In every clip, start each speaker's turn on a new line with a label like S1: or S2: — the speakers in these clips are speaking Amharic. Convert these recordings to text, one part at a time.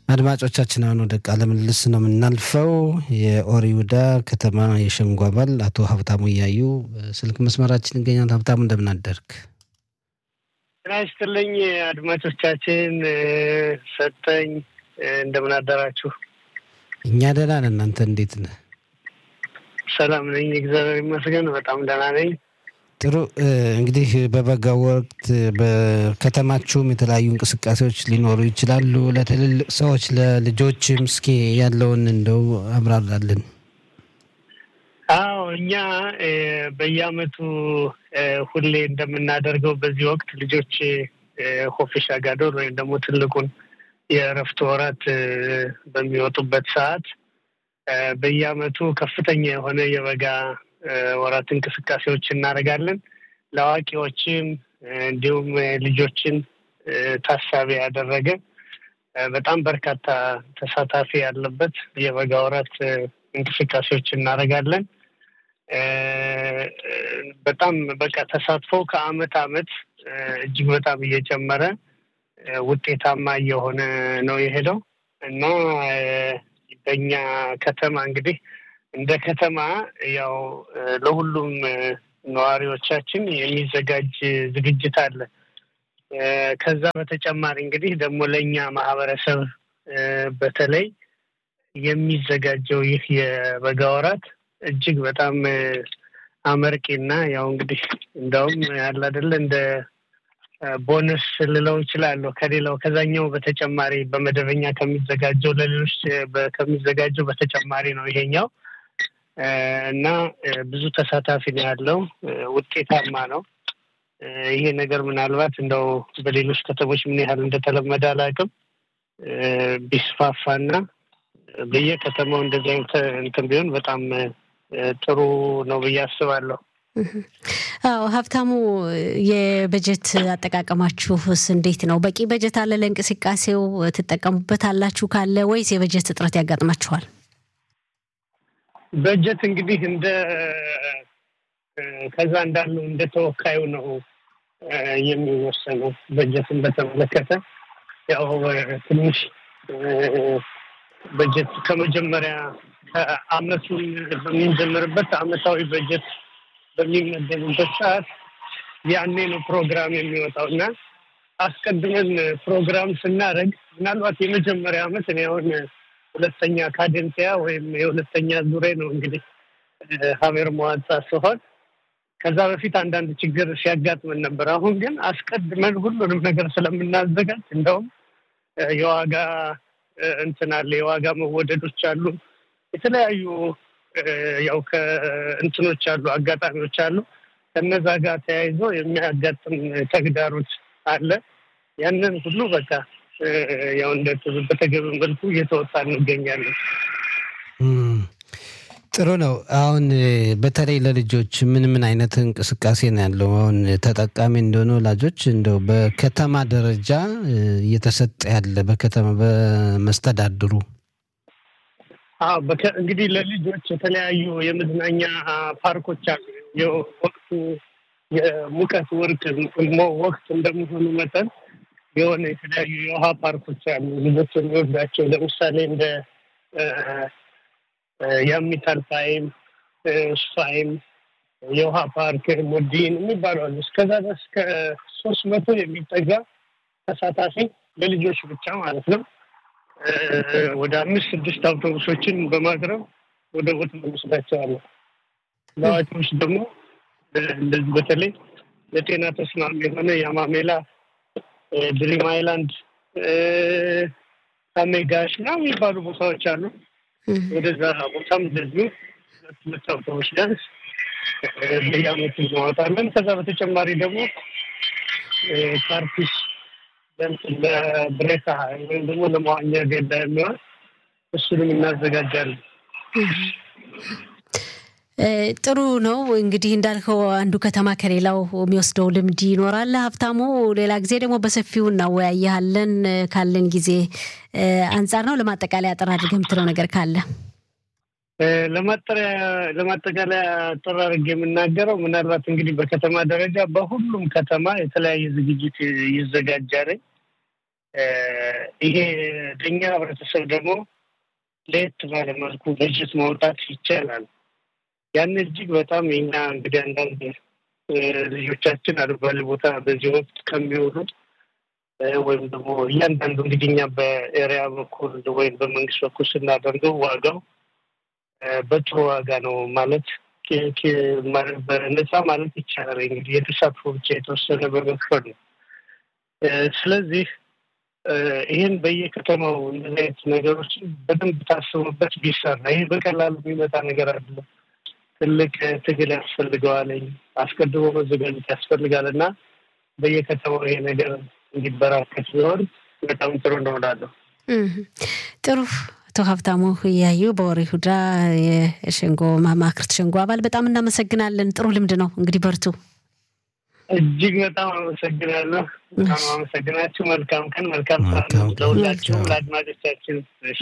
S1: አድማጮቻችን አሁን ወደ ቃለ ምልልስ ነው የምናልፈው። የኦሪ ይሁዳ ከተማ የሸንጎ አባል አቶ ሀብታሙ እያዩ ስልክ መስመራችን ይገኛል። ሀብታሙ እንደምን አደርክ?
S2: ጤና ይስጥልኝ አድማጮቻችን፣ ሰጠኝ እንደምን አደራችሁ?
S1: እኛ ደህና ነን። እናንተ እንዴት ነህ?
S2: ሰላም ነኝ፣ እግዚአብሔር ይመስገን። በጣም ደህና ነኝ።
S1: ጥሩ እንግዲህ በበጋው ወቅት በከተማችሁም የተለያዩ እንቅስቃሴዎች ሊኖሩ ይችላሉ። ለትልልቅ ሰዎች ለልጆችም እስኪ ያለውን እንደው አብራራልን።
S2: አዎ እኛ በየአመቱ ሁሌ እንደምናደርገው በዚህ ወቅት ልጆች ሆፊሻ ጋዶር ወይም ደግሞ ትልቁን የእረፍት ወራት በሚወጡበት ሰዓት በየአመቱ ከፍተኛ የሆነ የበጋ ወራት እንቅስቃሴዎች እናደርጋለን። ለአዋቂዎችም እንዲሁም ልጆችን ታሳቢ ያደረገ በጣም በርካታ ተሳታፊ ያለበት የበጋ ወራት እንቅስቃሴዎች እናደርጋለን። በጣም በቃ ተሳትፎ ከአመት አመት እጅግ በጣም እየጨመረ ውጤታማ እየሆነ ነው የሄደው እና በኛ ከተማ እንግዲህ እንደ ከተማ ያው ለሁሉም ነዋሪዎቻችን የሚዘጋጅ ዝግጅት አለ። ከዛ በተጨማሪ እንግዲህ ደግሞ ለእኛ ማህበረሰብ በተለይ የሚዘጋጀው ይህ የበጋ ወራት እጅግ በጣም አመርቂና ያው እንግዲህ እንደውም ያለ አይደለ እንደ ቦነስ ልለው እችላለሁ ከሌላው ከዛኛው በተጨማሪ በመደበኛ ከሚዘጋጀው ለሌሎች ከሚዘጋጀው በተጨማሪ ነው ይሄኛው እና ብዙ ተሳታፊ ነው ያለው። ውጤታማ ነው። ይሄ ነገር ምናልባት እንደው በሌሎች ከተሞች ምን ያህል እንደተለመደ አላውቅም። ቢስፋፋና በየከተማው እንደዚህ አይነት እንትን ቢሆን በጣም ጥሩ ነው ብዬ አስባለሁ።
S3: አዎ ሀብታሙ፣ የበጀት አጠቃቀማችሁስ እንዴት ነው? በቂ በጀት አለ ለእንቅስቃሴው? ትጠቀሙበት አላችሁ ካለ ወይስ የበጀት እጥረት ያጋጥማችኋል?
S2: በጀት እንግዲህ እንደ ከዛ እንዳለው እንደ ተወካዩ ነው የሚወሰነው። በጀትን በተመለከተ ያው ትንሽ በጀት ከመጀመሪያ ከአመቱን በምንጀምርበት አመታዊ በጀት በሚመደብበት ሰዓት ያኔ ነው ፕሮግራም የሚወጣው እና አስቀድመን ፕሮግራም ስናደርግ ምናልባት የመጀመሪያ አመት እኔ አሁን ሁለተኛ ካደንሲያ ወይም የሁለተኛ ዙሬ ነው እንግዲህ ሀሜር መዋጻ ሲሆን ከዛ በፊት አንዳንድ ችግር ሲያጋጥመን ነበር። አሁን ግን አስቀድመን ሁሉንም ነገር ስለምናዘጋጅ እንደውም የዋጋ እንትን አለ፣ የዋጋ መወደዶች አሉ፣ የተለያዩ ያው ከእንትኖች አሉ፣ አጋጣሚዎች አሉ። ከነዛ ጋር ተያይዞ የሚያጋጥም ተግዳሮት አለ። ያንን ሁሉ በቃ ያው እንደ በተገቢ መልኩ እየተወጣ እንገኛለን።
S1: ጥሩ ነው። አሁን በተለይ ለልጆች ምን ምን አይነት እንቅስቃሴ ነው ያለው? አሁን ተጠቃሚ እንደሆነ ወላጆች እንደው በከተማ ደረጃ እየተሰጠ ያለ በከተማ በመስተዳድሩ
S2: አዎ እንግዲህ ለልጆች የተለያዩ የመዝናኛ ፓርኮች አሉ። የወቅቱ የሙቀት ወርቅ ወቅት እንደመሆኑ መጠን የሆነ የተለያዩ የውሃ ፓርኮች አሉ ልጆች የሚወዳቸው ለምሳሌ እንደ የአሚታል ፋይም ስፋይም የውሃ ፓርክ ሞዲን የሚባሉ አሉ። እስከዛ ድረስ ከሶስት መቶ የሚጠጋ ተሳታፊ ለልጆች ብቻ ማለት ነው። ወደ አምስት ስድስት አውቶቡሶችን በማቅረብ ወደ ቦታ እንወስዳቸዋለን። ለአዋቂዎች ደግሞ እንደዚህ በተለይ ለጤና ተስማሚ የሆነ የአማሜላ ድሪም አይላንድ ታሜጋሽ ና የሚባሉ ቦታዎች አሉ። ወደዛ ቦታም እንደዚሁ ሁለት አውቶቡስ ቢያንስ በየአመቱ እናወጣለን። ከዛ በተጨማሪ ደግሞ ካርፒስ ለብሬታ ወይም ደግሞ ለመዋኛ ገዳ የሚሆን እሱንም እናዘጋጃለን።
S3: ጥሩ ነው እንግዲህ እንዳልከው አንዱ ከተማ ከሌላው የሚወስደው ልምድ ይኖራል። ሀብታሙ፣ ሌላ ጊዜ ደግሞ በሰፊው እናወያያለን ካለን ጊዜ አንጻር ነው። ለማጠቃለያ አጠር አድርገህ የምትለው ነገር ካለ?
S2: ለማጠቃለያ አጠር አድርጌ የምናገረው ምናልባት እንግዲህ በከተማ ደረጃ በሁሉም ከተማ የተለያየ ዝግጅት ይዘጋጃል። ይሄ ለእኛ ህብረተሰብ ደግሞ ለየት ባለ መልኩ በጀት ማውጣት ይቻላል። ያን እጅግ በጣም የኛ እንግዲህ አንዳንድ ልጆቻችን አልባሌ ቦታ በዚህ ወቅት ከሚውሉ ወይም ደግሞ እያንዳንዱ እንግዲህ እኛ በኤሪያ በኩል ወይም በመንግስት በኩል ስናደርገው ዋጋው በጥሩ ዋጋ ነው ማለት ነፃ ማለት ይቻላል። እንግዲህ የተሳትፎ ብቻ የተወሰነ በመክፈል ነው። ስለዚህ ይህን በየከተማው እንደዚህ አይነት ነገሮችን በደንብ ታስቡበት ቢሰራ ይህ በቀላሉ የሚመጣ ነገር አይደለም። ትልቅ ትግል ያስፈልገዋለኝ አስቀድሞ መዘጋጀት ያስፈልጋል እና በየከተማው ይሄ ነገር እንዲበራከት ቢሆን በጣም ጥሩ እንደሆናለሁ።
S3: ጥሩ አቶ ሀብታሙ እያዩ በወሬ ሁዳ የሸንጎ ማማክርት ሸንጎ አባል በጣም እናመሰግናለን። ጥሩ ልምድ ነው። እንግዲህ በርቱ።
S2: እጅግ በጣም አመሰግናለሁ። በጣም አመሰግናችሁ። መልካም ቀን፣ መልካም ለሁላችሁም ለአድማጮቻችን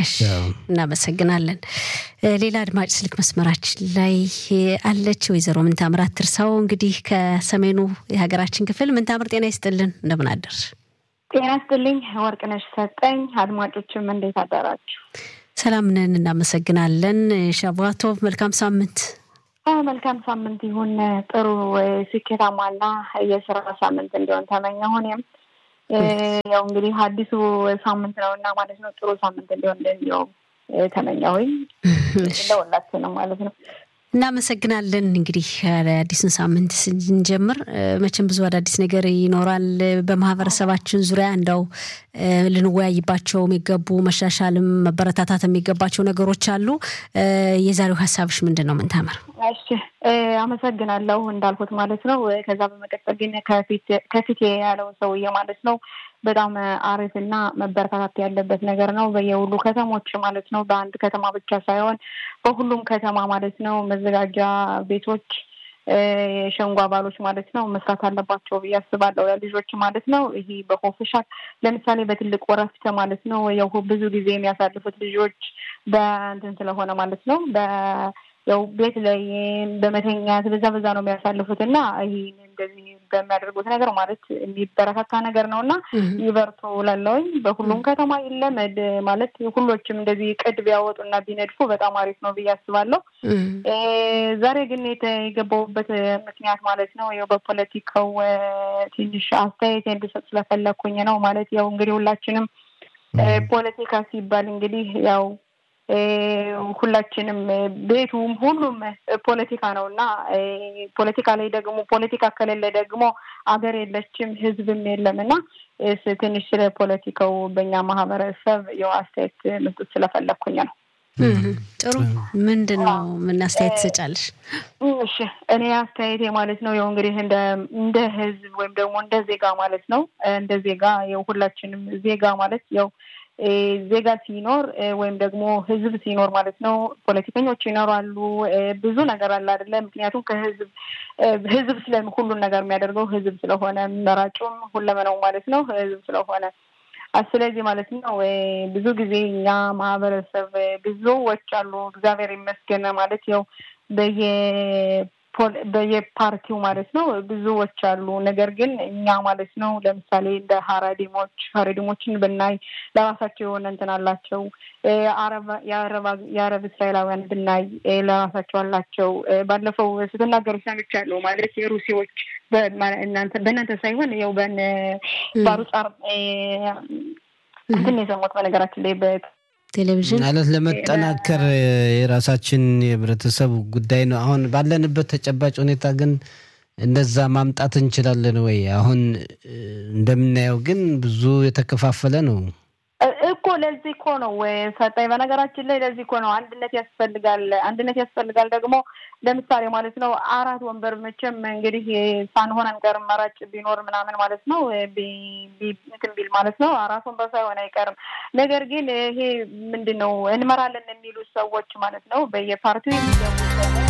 S3: እናመሰግናለን። ሌላ አድማጭ ስልክ መስመራችን ላይ አለች። ወይዘሮ ምንታምር አትርሳው እንግዲህ ከሰሜኑ የሀገራችን ክፍል ምንታምር፣ ጤና ይስጥልን። እንደምን አደርሽ?
S4: ጤና ይስጥልኝ ወርቅነሽ ሰጠኝ። አድማጮችም እንዴት አደራችሁ?
S3: ሰላም ነን፣ እናመሰግናለን። ሻቧቶቭ መልካም ሳምንት
S4: መልካም ሳምንት ይሁን። ጥሩ ስኬታማና የስራ ሳምንት እንዲሆን ተመኘሁ። እኔም ያው እንግዲህ አዲሱ ሳምንት ነው እና ማለት ነው ጥሩ ሳምንት እንዲሆን እንደው ተመኘሁኝ ለሁላችንም ማለት ነው።
S3: እናመሰግናለን። እንግዲህ አዲሱን ሳምንት ስንጀምር መቼም ብዙ አዳዲስ ነገር ይኖራል። በማህበረሰባችን ዙሪያ እንደው ልንወያይባቸው የሚገቡ መሻሻልም መበረታታት የሚገባቸው ነገሮች አሉ። የዛሬው ሀሳብሽ ምንድን ነው? ምንታምር?
S4: እሺ አመሰግናለሁ። እንዳልኩት ማለት ነው። ከዛ በመቀጠል ግን ከፊት ያለው ሰውዬ ማለት ነው በጣም አሪፍና መበረታታት ያለበት ነገር ነው። በየሁሉ ከተሞች ማለት ነው። በአንድ ከተማ ብቻ ሳይሆን በሁሉም ከተማ ማለት ነው መዘጋጃ ቤቶች የሸንጎ አባሎች ማለት ነው መስራት አለባቸው ብዬ አስባለሁ። ልጆች ማለት ነው ይሄ በሆፍሻል ለምሳሌ በትልቅ ወረፍት ማለት ነው ያው ብዙ ጊዜ የሚያሳልፉት ልጆች በእንትን ስለሆነ ማለት ነው ያው ቤት ላይ በመተኛት በዛ በዛ ነው የሚያሳልፉት እና ይህ እንደዚህ በሚያደርጉት ነገር ማለት የሚበረታታ ነገር ነው እና ይበርቱ ላለውኝ በሁሉም ከተማ ይለመድ ማለት ሁሎችም እንደዚህ ቅድ ቢያወጡ እና ቢነድፉ በጣም አሪፍ ነው ብዬ አስባለሁ። ዛሬ ግን የገባሁበት ምክንያት ማለት ነው ያው በፖለቲካው ትንሽ አስተያየት እንድሰጥ ስለፈለግኩኝ ነው። ማለት ያው እንግዲህ ሁላችንም ፖለቲካ ሲባል እንግዲህ ያው ሁላችንም ቤቱም ሁሉም ፖለቲካ ነው እና ፖለቲካ ላይ ደግሞ ፖለቲካ ከሌለ ደግሞ አገር የለችም፣ ህዝብም የለም እና ትንሽ ስለ ፖለቲካው በእኛ ማህበረሰብ ያው አስተያየት መስጠት ስለፈለግኩኝ ነው።
S3: ጥሩ ምንድን ነው ምን አስተያየት ትሰጫለሽ?
S4: እሺ እኔ አስተያየቴ ማለት ነው ያው እንግዲህ እንደ ህዝብ ወይም ደግሞ እንደ ዜጋ ማለት ነው እንደ ዜጋ ያው ሁላችንም ዜጋ ማለት ያው ዜጋ ሲኖር ወይም ደግሞ ህዝብ ሲኖር ማለት ነው ፖለቲከኞች ይኖራሉ። ብዙ ነገር አለ አይደለ? ምክንያቱም ከህዝብ ህዝብ ስለ ሁሉን ነገር የሚያደርገው ህዝብ ስለሆነ መራጩም ሁለመናው ማለት ነው ህዝብ ስለሆነ ስለዚህ ማለት ነው ብዙ ጊዜ እኛ ማህበረሰብ ብዙዎች አሉ እግዚአብሔር ይመስገን ማለት ያው በየ በየፓርቲው ማለት ነው ብዙዎች አሉ። ነገር ግን እኛ ማለት ነው ለምሳሌ እንደ ሀረዲሞች ሀረዲሞችን ብናይ ለራሳቸው የሆነ እንትን አላቸው። የአረብ እስራኤላውያን ብናይ ለራሳቸው አላቸው። ባለፈው ስትናገሩ ሰምቻለሁ ማለት የሩሲዎች በእናንተ ሳይሆን ያው በን ባሩጻር እንትን የሰማሁት በነገራችን ላይ
S3: ቴሌቪዥን
S1: ማለት ለመጠናከር የራሳችን የህብረተሰብ ጉዳይ ነው። አሁን ባለንበት ተጨባጭ ሁኔታ ግን እንደዛ ማምጣት እንችላለን ወይ? አሁን እንደምናየው ግን ብዙ የተከፋፈለ ነው
S4: እኮ። ለዚህ እኮ ነው ሰጠኝ። በነገራችን ላይ ለዚህ እኮ ነው አንድነት ያስፈልጋል። አንድነት ያስፈልጋል ደግሞ ለምሳሌ ማለት ነው አራት ወንበር መቼም እንግዲህ ሳንሆን አንቀርም። መራጭ ቢኖር ምናምን ማለት ነው እንትን ቢል ማለት ነው አራት ወንበር ሳይሆን አይቀርም። ነገር ግን ይሄ ምንድን ነው እንመራለን የሚሉ ሰዎች ማለት ነው በየፓርቲው የሚገቡ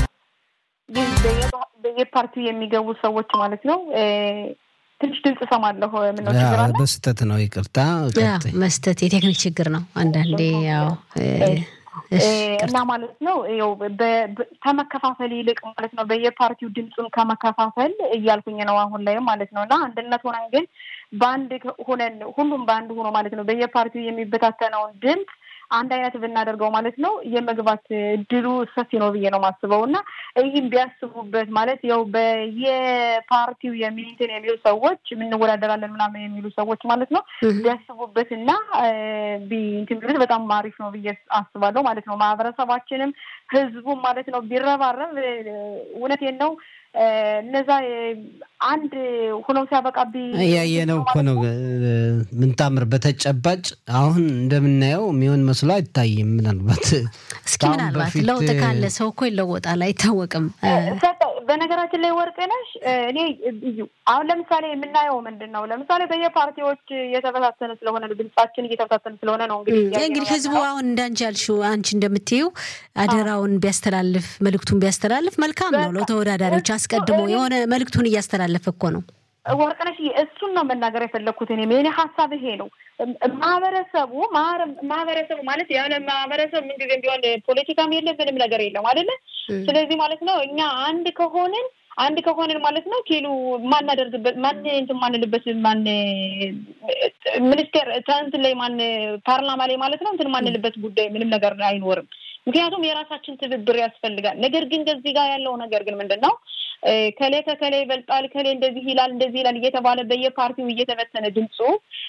S4: በየፓርቲው የሚገቡ ሰዎች ማለት ነው ትንሽ ድምፅ እሰማለሁ። ምነው ችግር አለ?
S1: በስህተት ነው። ይቅርታ
S3: መስጠት የቴክኒክ ችግር ነው። አንዳንዴ ያው
S4: እና ማለት ነው ው ከመከፋፈል ይልቅ ማለት ነው በየፓርቲው ድምፁን ከመከፋፈል እያልኩኝ ነው አሁን ላይም ማለት ነው እና አንድነት ሆነን ግን በአንድ ሆነን ሁሉም በአንድ ሆኖ ማለት ነው በየፓርቲው የሚበታተነውን ድምፅ አንድ አይነት ብናደርገው ማለት ነው የመግባት እድሉ ሰፊ ነው ብዬ ነው የማስበው እና ይህም ቢያስቡበት ማለት ያው በየፓርቲው የሚንትን የሚሉ ሰዎች የምንወዳደራለን ምናምን የሚሉ ሰዎች ማለት ነው ቢያስቡበት እና እንትን ቢሉት በጣም አሪፍ ነው ብዬ አስባለሁ ማለት ነው። ማህበረሰባችንም ህዝቡም ማለት ነው ቢረባረብ እውነቴን ነው እነዛ አንድ ሆነው ሲያበቃ
S1: ያየነው እኮ ነው። ምንታምር በተጨባጭ አሁን እንደምናየው የሚሆን መስሎ አይታይም። ምናልባት
S3: እስኪ ምናልባት ለውጥ ካለ ሰው እኮ ይለወጣል፣ አይታወቅም።
S4: በነገራችን ላይ ወርቅነሽ እኔ እዩ አሁን ለምሳሌ የምናየው ምንድን ነው? ለምሳሌ በየፓርቲዎች እየተበታተነ ስለሆነ ድምጻችን እየተበታተነ ስለሆነ ነው እንግዲህ
S3: እንግዲህ ህዝቡ አሁን እንዳንቺ ያልሽው አንቺ እንደምትይው አደራውን ቢያስተላልፍ መልእክቱን ቢያስተላልፍ መልካም ነው። ለተወዳዳሪዎች አስቀድሞ የሆነ መልእክቱን እያስተላለፈ እኮ ነው።
S4: ወርቅነሽ እሱን ነው መናገር የፈለግኩት እኔ የእኔ ሀሳብ ይሄ ነው። ማህበረሰቡ ማህበረሰቡ ማለት ያለ ማህበረሰብ ምንጊዜም ቢሆን ፖለቲካም የለ ምንም ነገር የለም አይደለ? ስለዚህ ማለት ነው እኛ አንድ ከሆንን አንድ ከሆንን ማለት ነው ኪሉ ማናደርግበት ማን እንትን ማንልበት ማን ሚኒስቴር እንትን ላይ ማን ፓርላማ ላይ ማለት ነው እንትን ማንልበት ጉዳይ ምንም ነገር አይኖርም። ምክንያቱም የራሳችን ትብብር ያስፈልጋል። ነገር ግን ከዚህ ጋር ያለው ነገር ግን ምንድን ነው ከሌ ከከሌ ይበልጣል፣ ከሌ እንደዚህ ይላል፣ እንደዚህ ይላል እየተባለ በየፓርቲው እየተበተነ ድምፁ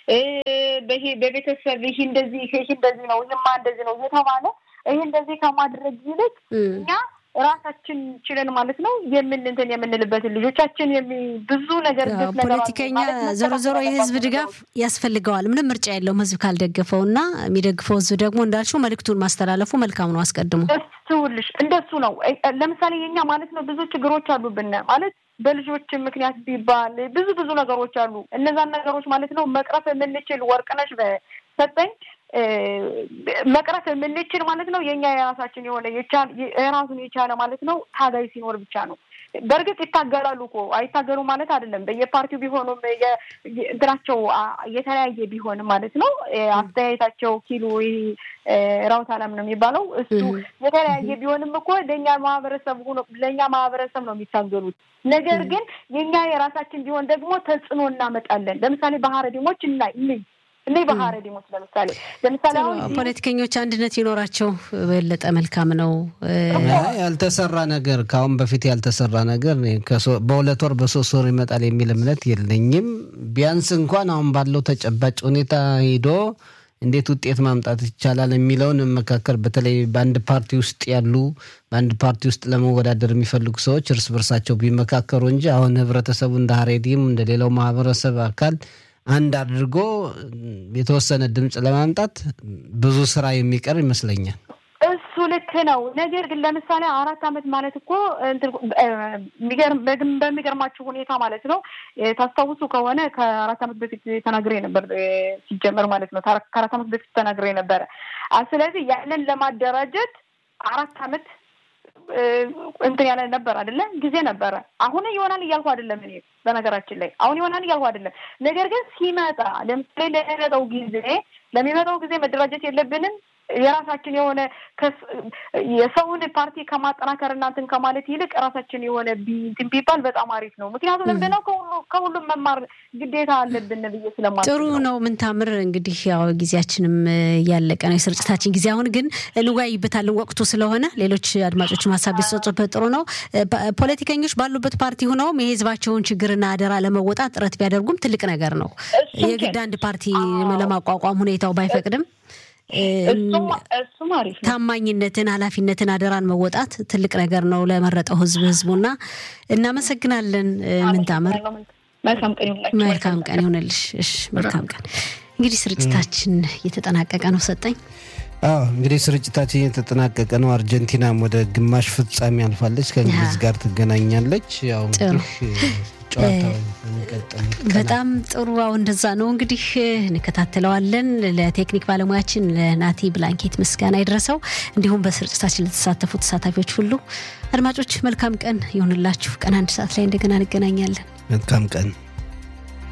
S4: በቤተሰብ ይህ እንደዚህ ይህ እንደዚህ ነው፣ ይህማ እንደዚህ ነው እየተባለ ይህ እንደዚህ ከማድረግ ይልቅ እኛ ራሳችን ችለን ማለት ነው የምንንትን የምንልበትን ልጆቻችን ብዙ ነገር
S3: ፖለቲከኛ ዞሮ ዞሮ የህዝብ ድጋፍ ያስፈልገዋል። ምንም ምርጫ የለውም ህዝብ ካልደገፈው እና የሚደግፈው ህዝብ ደግሞ እንዳልሽው መልዕክቱን ማስተላለፉ መልካም ነው። አስቀድሞ
S4: እሱልሽ እንደሱ ነው። ለምሳሌ የኛ ማለት ነው ብዙ ችግሮች አሉብን ማለት በልጆች ምክንያት ቢባል ብዙ ብዙ ነገሮች አሉ። እነዛን ነገሮች ማለት ነው መቅረፍ የምንችል ወርቅነሽ በሰጠኝ መቅረፍ የምንችል ማለት ነው የኛ የራሳችን የሆነ የራሱን የቻለ ማለት ነው ታጋይ ሲኖር ብቻ ነው። በእርግጥ ይታገላሉ እኮ አይታገሉ ማለት አይደለም። በየፓርቲው ቢሆኑም እንትናቸው የተለያየ ቢሆንም ማለት ነው አስተያየታቸው ኪሎ ራውት አላም ነው የሚባለው እሱ የተለያየ ቢሆንም እኮ ለእኛ ማህበረሰብ ሆኖ ለእኛ ማህበረሰብ ነው የሚታገሉት። ነገር ግን የእኛ የራሳችን ቢሆን ደግሞ ተጽዕኖ እናመጣለን። ለምሳሌ ባህረዲሞች እና እንይ እኔ ባህረዲሞች ለምሳሌ ለምሳሌ አሁን
S3: ፖለቲከኞች አንድነት ይኖራቸው በለጠ መልካም ነው።
S1: ያልተሰራ ነገር ከአሁን በፊት ያልተሰራ ነገር በሁለት ወር በሶስት ወር ይመጣል የሚል እምነት የለኝም። ቢያንስ እንኳን አሁን ባለው ተጨባጭ ሁኔታ ሂዶ እንዴት ውጤት ማምጣት ይቻላል የሚለውን መካከል በተለይ በአንድ ፓርቲ ውስጥ ያሉ በአንድ ፓርቲ ውስጥ ለመወዳደር የሚፈልጉ ሰዎች እርስ በርሳቸው ቢመካከሩ እንጂ አሁን ህብረተሰቡ እንደ ሀሬዲም እንደ ሌላው ማህበረሰብ አካል አንድ አድርጎ የተወሰነ ድምፅ ለማምጣት ብዙ ስራ የሚቀር ይመስለኛል።
S4: እሱ ልክ ነው። ነገር ግን ለምሳሌ አራት ዓመት ማለት እኮ በሚገርማችሁ ሁኔታ ማለት ነው ታስታውሱ ከሆነ ከአራት ዓመት በፊት ተናግሬ ነበር ሲጀመር ማለት ነው ከአራት ዓመት በፊት ተናግሬ ነበረ። ስለዚህ ያንን ለማደራጀት አራት ዓመት እንትን ያለ ነበር አይደለ? ጊዜ ነበረ። አሁን ይሆናል እያልኩ አይደለም እኔ በነገራችን ላይ አሁን ይሆናል እያልኩ አይደለም። ነገር ግን ሲመጣ ለምሳሌ ለሚመጣው ጊዜ ለሚመጣው ጊዜ መደራጀት የለብንም የራሳችን የሆነ የሰውን ፓርቲ ከማጠናከር እናንትን ከማለት ይልቅ ራሳችን የሆነ እንትን ቢባል በጣም አሪፍ ነው። ምክንያቱም ምንድነው ከሁሉም መማር ግዴታ አለብን ብዬ ስለማ
S3: ጥሩ ነው። ምን ታምር እንግዲህ ያው ጊዜያችንም ያለቀ ነው የስርጭታችን ጊዜ። አሁን ግን እንወያይበታለን ወቅቱ ስለሆነ ሌሎች አድማጮችም ሀሳብ ቢሰጡበት ጥሩ ነው። ፖለቲከኞች ባሉበት ፓርቲ ሆነውም የህዝባቸውን ችግርና አደራ ለመወጣት ጥረት ቢያደርጉም ትልቅ ነገር ነው። የግድ አንድ ፓርቲ ለማቋቋም ሁኔታው ባይፈቅድም ታማኝነትን፣ ኃላፊነትን፣ አደራን መወጣት ትልቅ ነገር ነው ለመረጠው ህዝብ ህዝቡና እናመሰግናለን። ምንታምር መልካም ቀን ይሆንልሽ። እሺ መልካም ቀን። እንግዲህ ስርጭታችን እየተጠናቀቀ ነው። ሰጠኝ
S1: አዎ እንግዲህ ስርጭታችን እየተጠናቀቀ ነው። አርጀንቲናም ወደ ግማሽ ፍጻሜ አልፋለች፣ ከእንግሊዝ ጋር ትገናኛለች። ያው
S3: በጣም ጥሩ። አሁ እንደዛ ነው እንግዲህ እንከታተለዋለን። ለቴክኒክ ባለሙያችን ለናቲ ብላንኬት ምስጋና ይድረሰው፣ እንዲሁም በስርጭታችን ለተሳተፉ ተሳታፊዎች ሁሉ አድማጮች መልካም ቀን ይሁንላችሁ። ቀን አንድ ሰዓት ላይ እንደገና እንገናኛለን።
S1: መልካም ቀን